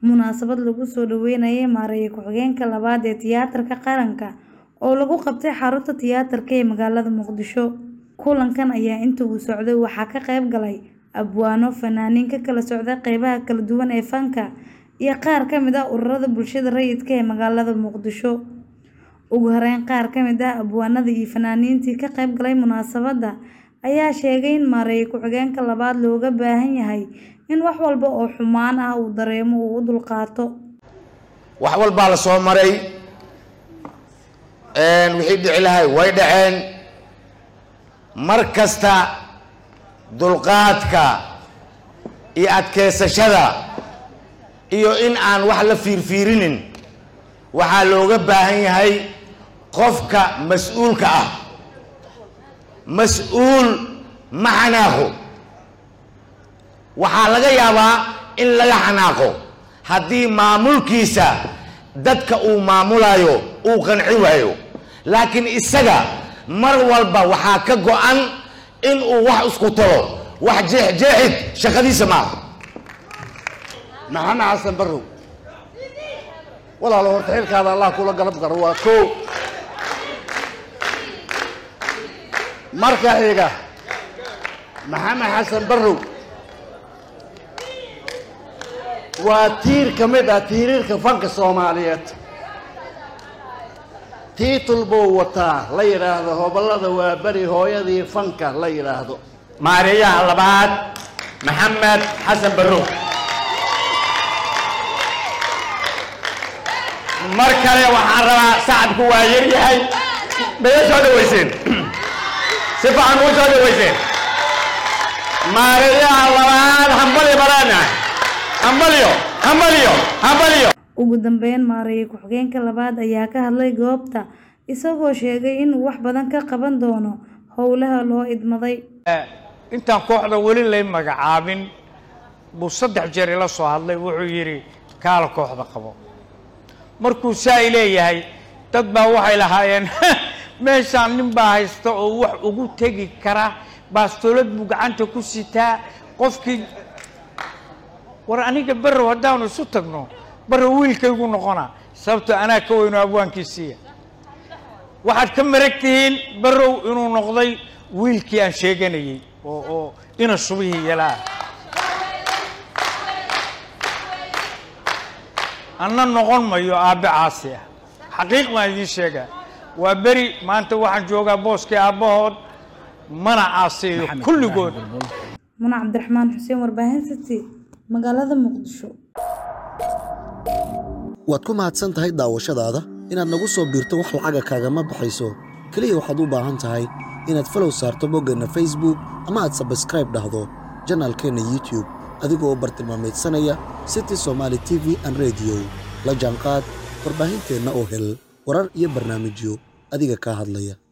munaasabad lagu soo dhaweynayay maareeye ku-xigeenka labaad ee tiyaatarka qaranka oo lagu qabtay xarunta tiyaatarka ee magaalada muqdisho kulankan ayaa inta uu socday waxaa ka qayb galay abwaano fanaaniin ka kala socda qeybaha kala duwan ee fanka iyo qaar ka mid ah ururada bulshada rayidka ee magaalada muqdisho ugu horeyn qaar ka mid ah abwaanada iyo fanaaniintii ka qayb galay munaasabadda ayaa sheegay in maareeye ku-xigeenka labaad looga baahan yahay in wax walba oo xumaan ah uu dareemo uu u dulqaato wax walbaa la soo maray wixii dhici lahay way dhaceen mar kasta dulqaadka iyo adkeysashada iyo in aan wax la fiirfiirinin waxaa looga baahan yahay qofka mas-uulka ah mas-uul ma xanaaqo waxaa laga yaabaa in laga xanaaqo haddii maamulkiisa dadka uu maamulayo uu qanci waayo laakiin isaga mar walba waxaa ka go-an in uu wax isku talo wax jeexjeexid shaqadiisa maaha maxamed xasan barrow walaalo horta xilkaada allah kula galab garo waa koo marka xiga maxamed xasan barrow waa tiir ka mid ah tiiriirka fanka soomaaliyeed tiitul buu wataa la yidhaahdo hobollada waa beri hooyadii fanka la yidhaahdo maareeyaha labaad maxamed xasan barrow mar kale waxaan rabaa sacabku waa yaryahay maya soo dhaweyseen si fiican ugu soo dhaweyseen maareeyaha labaad hambali baraana hambaliyo hambaliyo hambaliyo ugu dambeyn maareeye ku-xigeenka labaad ayaa ka hadlay goobta isagoo sheegay inuu wax badan ka qaban doono howlaha loo idmaday intaan kooxda weli lay magacaabin buu saddex jeer ila soo hadlay wuxuu yidhi kaala kooxda qabo markuu saa i leeyahay dad baa waxay lahaayeen meeshaan nin baa haysta oo wax ugu tegi kara baastoolad buu gacanta ku sitaa qofkii war aniga barrow haddaanu isu tagno barrow wiilkaygu noqona sababto anaa ka weyno abwaankiisiiya waxaad ka marag tihiin barrow inuu noqday wiilkii aan sheeganayey oo oo ina shubihii yalaa anna noqon mayo aabbe caasi ah xaqiiq baan idiin sheegaa waa beri maanta waxaan joogaa booskii aabbahood mana caaseeyo kulligood muna cabdiraxmaan xuseen warbaahin city magaalada muqdisho waad ku mahadsan tahay daawashadaada inaad nagu soo biirto wax lacaga kaagama baxayso keliya waxaad u baahan tahay inaad falow saarto boggeenna facebook ama aad sabskraib dhahdo janaalkeenna youtube adigoo bartilmaamaydsanaya city somaali t v an rediyo la jaanqaad warbaahinteenna oo hel warar iyo barnaamijyo adiga kaa hadlaya